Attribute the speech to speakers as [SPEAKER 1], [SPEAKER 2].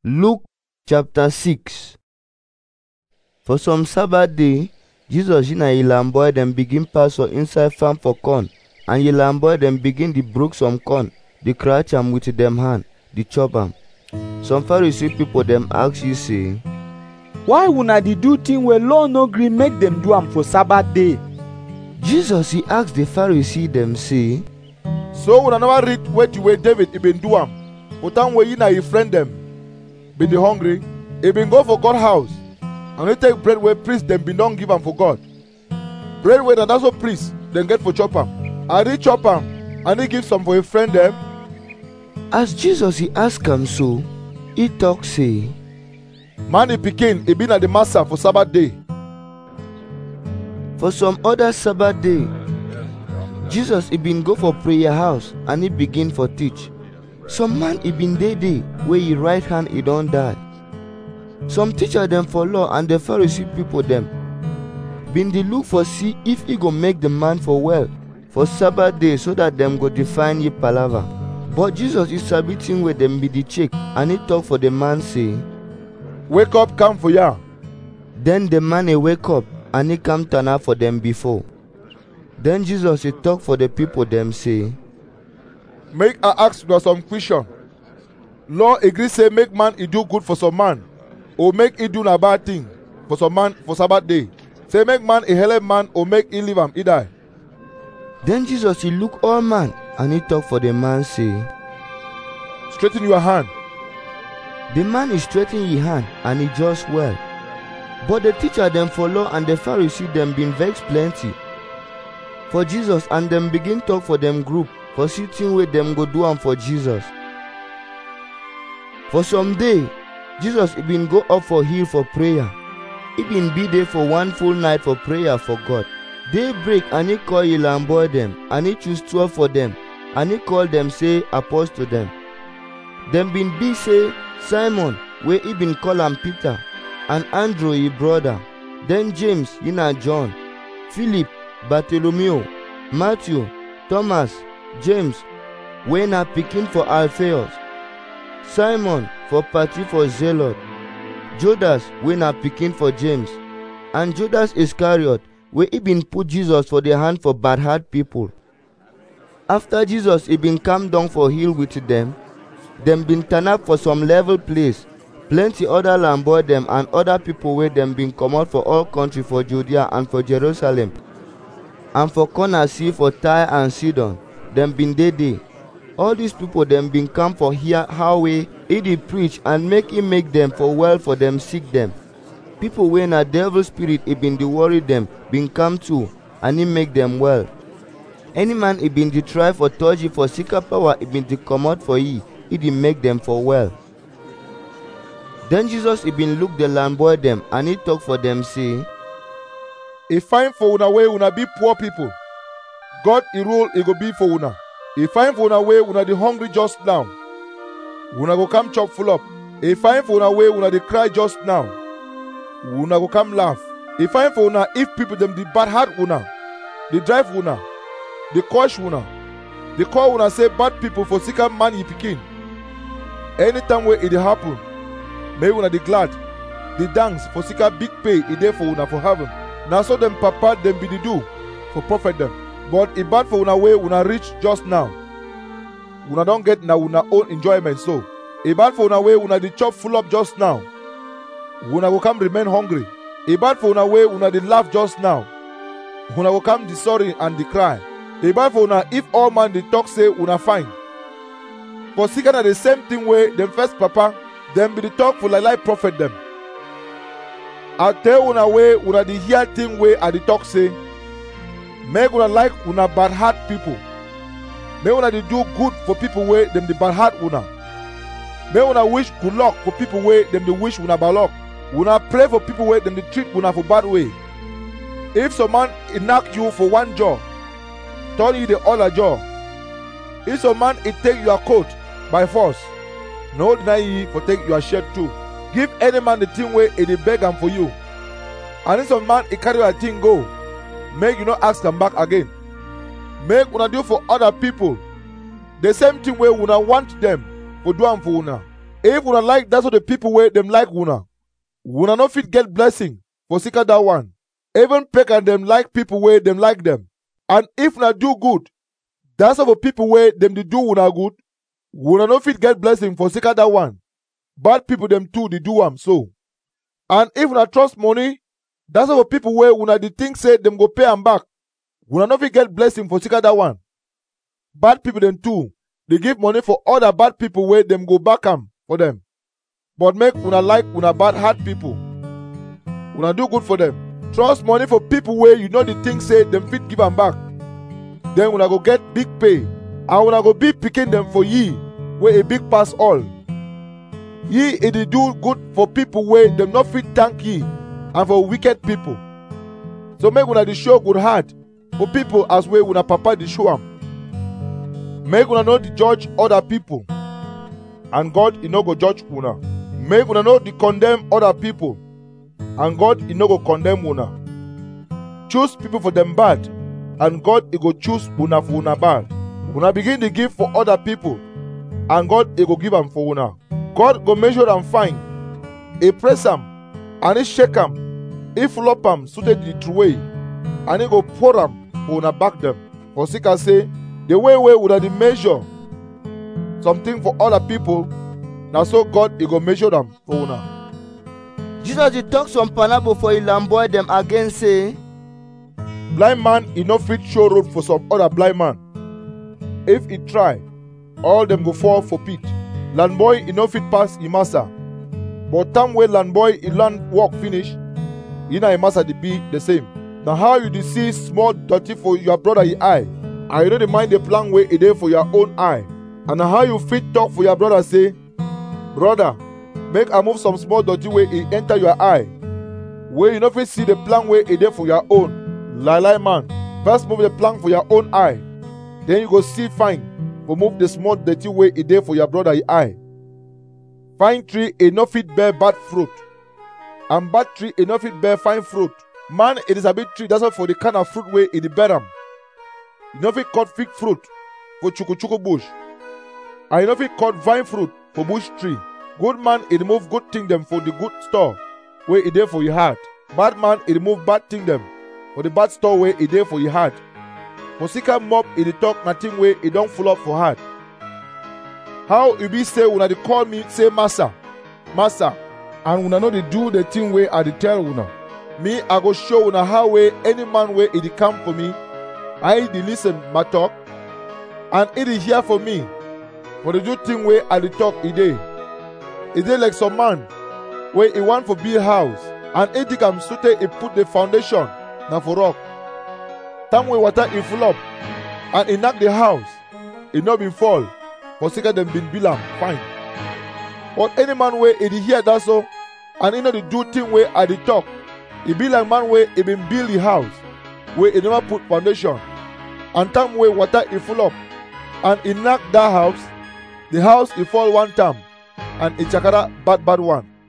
[SPEAKER 1] Luke chapter 6 For some Sabbath day, Jesus and e lamb boy dem begin pass for inside farm for corn, and e lamb boy dem begin dey broke some corn, dey cratch am with dem hand, dey chop am. Some Pharisee people dem ask you say,
[SPEAKER 2] why una dey do thing wey law no gree make dem do am for sabbath day
[SPEAKER 1] Jesus he ask the Pharisee dem say,
[SPEAKER 3] So una never read wetin wey David he been do am for time wey he na him friend dem bin dey hungry. He been go for God house and he take bread wey priest dem bin don give am for God. Bread wey na that so priest dem get for chop am. And he chop am and he give some for him friend dem.
[SPEAKER 1] As Jesus he ask am so, he talk say,
[SPEAKER 3] Man the pikin he be na the master for Sabbath day.
[SPEAKER 1] For some other Sabbath day, Jesus he been go for prayer house and he begin for teach. Some man he been dey dey wey he right hand he don die. Some teacher dem for law and the Pharisee people dem been dey look for see if he go make the man for well for Sabbath day so that dem go define ye palava. But Jesus he sabi thing wey dem be dey check and he talk for the man say,
[SPEAKER 3] Wake up come for ya.
[SPEAKER 1] Then the man he wake up and he come turn out for them before. Then Jesus he talk for the people them say,
[SPEAKER 3] Make I ask una some question. Law agree say make man he do good for some man or make he do na bad thing for some man for Sabbath day. Say make man a help man or make he leave am he die.
[SPEAKER 1] Then Jesus he look all man and he talk for the man say,
[SPEAKER 3] Straighten your hand.
[SPEAKER 1] The man is straighten his hand and he just well. But the teacher them for law and the Pharisee them been vex plenty. For Jesus and them begin talk for them group for sitting with them go do am for Jesus. For some day, Jesus he been go up for hill for prayer. He been be there for one full night for prayer for God. Day break and he call him and boy them and he choose twelve for them and he call them say apostle them. Them been be say Simon wey he been call am Peter and Andrew his brother, then James he na John, Philip, Bartholomew, Matthew, Thomas, James wey na pikin for Alphaeus, Simon for party for Zelot, Judas wey na pikin for James, and Judas Iscariot wey he been put Jesus for the hand for bad heart people. After Jesus he been come down for hill with them, dem been turn up for some level place plenty other land boy dem and other people wey dem been comot for all country for judea and for jerusalem and for corner sea for tyre and sidon dem been dey there all these people dem been come for hear how wey he dey preach and make him make dem for well for dem sick dem people wey na devil spirit e been dey worry dem been come too and he make dem well any man e been dey try for touch e for sicker power e been dey comot for e e dey make dem for well then jesus e been look the land boy dem and he talk for dem say
[SPEAKER 3] E fine for una way una be poor people. God e rule e go be for una. E fine for una way una dey hungry just now. Una go come chop full up. E fine for una way una dey cry just now. Una go come laugh. E fine for una if people dem dey bad heart una, dey drive una, dey curse una, dey call una say bad people for sicker man e pikin. Anytime wey e dey happen, make una dey glad, dey dance for sicker big pay e dey for una for heaven. na so dem papa dem be dey do for prophet dem but e bad for una wey una reach just now una don get na una own enjoyment so e bad for una wey una dey chop full up just now una go come remain hungry e bad for una wey una dey laugh just now una go come dey sorry and dey cry e bad for una if all man dey talk say una fine for sika na the same thing wey dem first papa dem be dey talk for like like prophet dem I tell una way una dey hear thing wey I dey talk say, make una like una bad heart people. Make una dey do good for people wey dem dey bad heart una. Make una wish good luck for people wey dem dey wish una bad luck. Una pray for people wey dem dey treat una for bad way. If some man e knack you for one jaw, turn you the other jaw. If some man e take your coat by force, no deny ye for take your shirt too. give any man the thing wey e dey beg am for you and if some man e carry your thing go make you no ask am back again make una do for other people the same thing wey una want dem for do am for una if una like that's what the people wey dem like una una no fit get blessing for sika that one even pagan dem like people wey dem like dem and if una do good that's how for people wey dem dey do una good una no fit get blessing for sika that one bad people dem too dey do am so and if una trust money that's how for people wey una dey think say dem go pay am back una no fit get blessing for sika that one bad people dem too dey give money for other bad people wey dem go back am for dem but make una like una bad hard people una do good for dem trust money for people wey you no dey think say dem fit give am back then una go get big pay and una go be pikin dem for ye wey e big pass all ye e dey do good for people wey dem no fit thank ye and for wicked people so make una dey show good heart for people as wey una papa dey show am make una no dey judge other people and god e no go judge una make una no dey condemn other people and god e no go condemn una choose people for dem bad and god e go choose una for una bad una begin dey give for other people and god e go give am for una god go measure am fine e press am and e shake am e full up am suited the throway and e go pour am for una back dem for sika say the way wey una dey measure something for other people na so god e go measure am for una
[SPEAKER 1] jesus dey talk some parable for ilan boy dem again say
[SPEAKER 3] blind man e no fit show road for some other blind man if e try all dem go fall for pit land boy e no fit pass e master but time wey land boy e learn work finish e na e master dey be the same na how you dey see small dirty for your brother e eye and you no dey mind the plan wey e dey for your own eye and na how you fit talk for your brother say brother make i move some small dirty wey e enter your eye wey you no fit see the plan wey e dey for your own lie lie man first move the plank for your own eye then you go see fine for move the small dirty wey e dey for your brother e eye fine tree e no fit bear bad fruit and bad tree e no fit bear fine fruit man e dey sabi tree that's why for the kind of fruit wey e dey bear am you no fit cut fig fruit for chukuchuku bush and you no fit cut vine fruit for bush tree good man e remove good thing dem for the good store wey e dey for your heart bad man e remove bad thing dem for the bad store wey e dey for your heart for sika mop e dey talk na thing wey e don full up for heart how e be say una dey call me say master master and una no dey do the thing wey i dey tell una me i go show una how wey any man wey e dey come for me and e dey lis ten my talk and e dey hear for me for the do thing wey i dey talk e dey e dey like some man wey e wan for build house and e dig am sotey e put the foundation na for rock time wey water e full up and e knack the house e no bin fall for sika dem bin build am fine but any man wey e dey hear that so and e no dey do thing wey i dey talk e be like man wey e bin build the house wey e never put foundation and time wey water e full up and e knack that house the house e fall one time and e chakara bad bad one